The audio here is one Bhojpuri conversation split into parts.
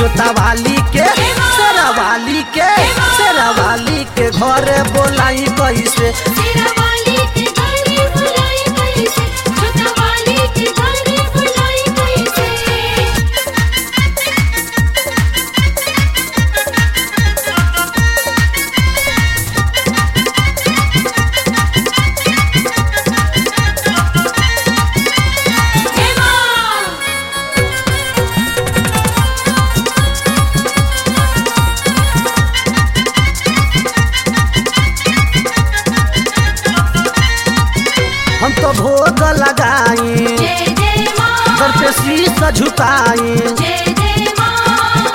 जोता वाली के शेरा वाली के शेरा वाली के घरे बोलाई कैसे तेरा वाली के घरे बुलाई कैसे छोटा वाली के घरे बुलाई कैसे हम तो भोग लगाई जय जय माँ घर पे शीश झुकाई जय जय माँ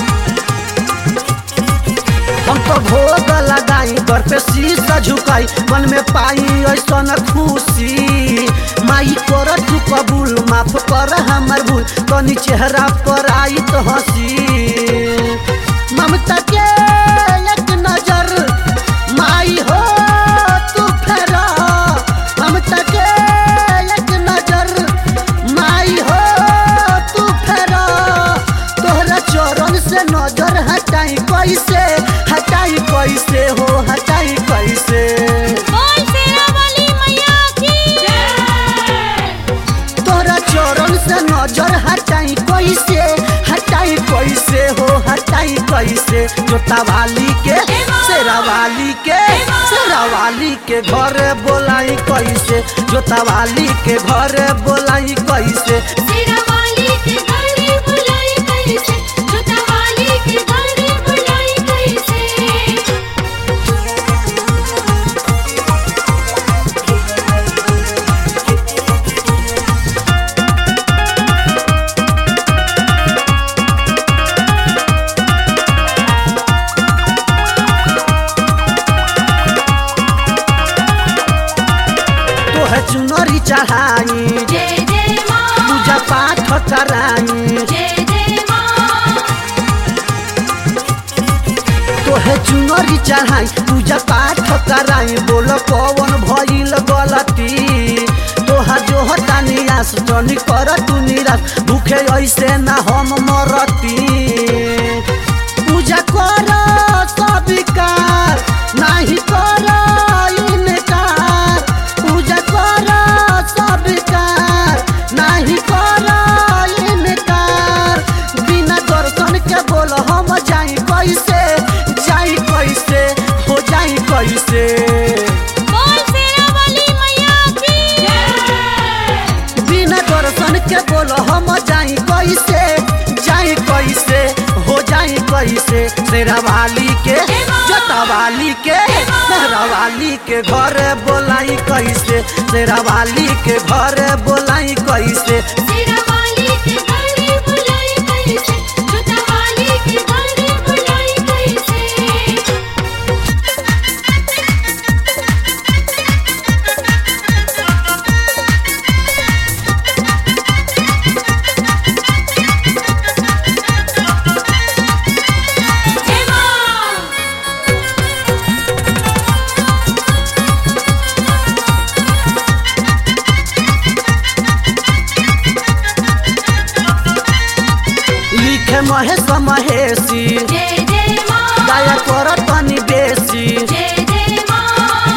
हम तो भोग लगाई घर पे शीश झुकाई मन में पाई ऐसन खुशी माई कर तू कबूल माफ कर हमर भूल तनी चेहरा पर आई तो हंसी ममता के एक नजर माई हो तू फेरा ममता के एक नजर माई हो तू फेरा तोहरा चरण से नजर हटाई कैसे हटाई कैसे हो हटाई कैसे बोल तेरा वाली मैया की जय तोहरा चरण से नजर हटाई कैसे हटाई कैसे हो हटाई कैसे जोता वाली के शेरा वाली के शेरा वाली के घरे बोलाई कैसे जोता वाली के घरे बोलाई कैसे तेरा वाली के घरे बुलाई कैसे छोटा वाली के घरे बुलाई कैसे तोहे चुनरी चढ़ाई जय जय माँ पूजा पाठ कराई जय जय माँ तोहे चुनरी चढ़ाई पूजा पाठ कराई बोल कौन भइल गलती तोहा जो हटा निराश जनी कर तू निराश भूखे ऐसे ना हम मरती पूजा कर सबिकार नाही कर इनकार पूजा कर सबिकार नाही कर इनकार बिना दर्शन के बोल हम जाई कैसे जाई कैसे हो जाई कैसे बोल तेरा वाली मैया की जय बिना दर्शन के बोल हम जाई कैसे जाई कैसे हो जाई कैसे शेरा वाली के जोता वाली के मेहरा वाली के घरे बोलाई कैसे शेरा वाली के घरे बोलाई कैसे तेरा वाली के घरे बुलाई कैसे छोटा वाली के घरे बुलाई कैसे जय माँ लिखे महेश महेशी जय जय माँ दया कर तनी बेसी जय जय माँ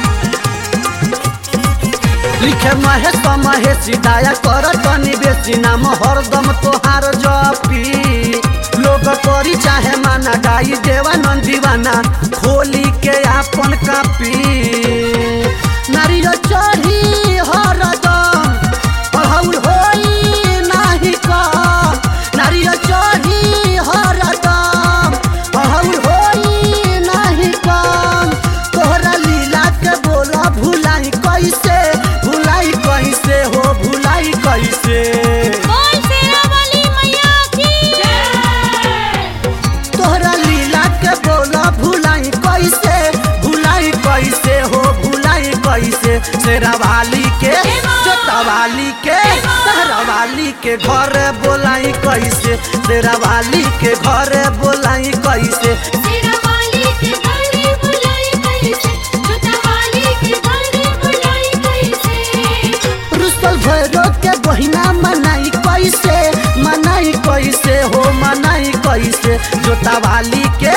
लिखे महेश महेशी दया कर तनी बेसी नाम हरदम तोहार जपी लोग करी चाहे माना गाई देवानंद दीवाना खोली के आपन कापी नारियल चढ़ी हरदम अढ़ौल होई नाही कम नारियल चढ़ी हरदम अढ़ौल होई नाही कम तोहरा लीला के बोला भुलाई कैसे भुलाई कैसे हो भुलाई कैसे बोल तेरा वाली मैया की जय तोहरा लीला के बोला भुलाई कैसे भुलाई कैसे हो भुलाई कैसे शेरा वाली के जोता वाली के सहरा वाली के घरे बोलाई कैसे शेरा वाली के घरे बोलाई कैसे तेरा वाली के घरे बुलाई कैसे छोटा वाली के घरे बुलाई कैसे रुस्तल भैरव के बहिना मनाई कैसे मनाई कैसे हो मनाई कैसे जोतावाली के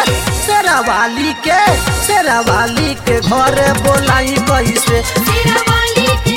शेरावाली के शेरावाली के घरे बोलाई कैसे शेरावाली के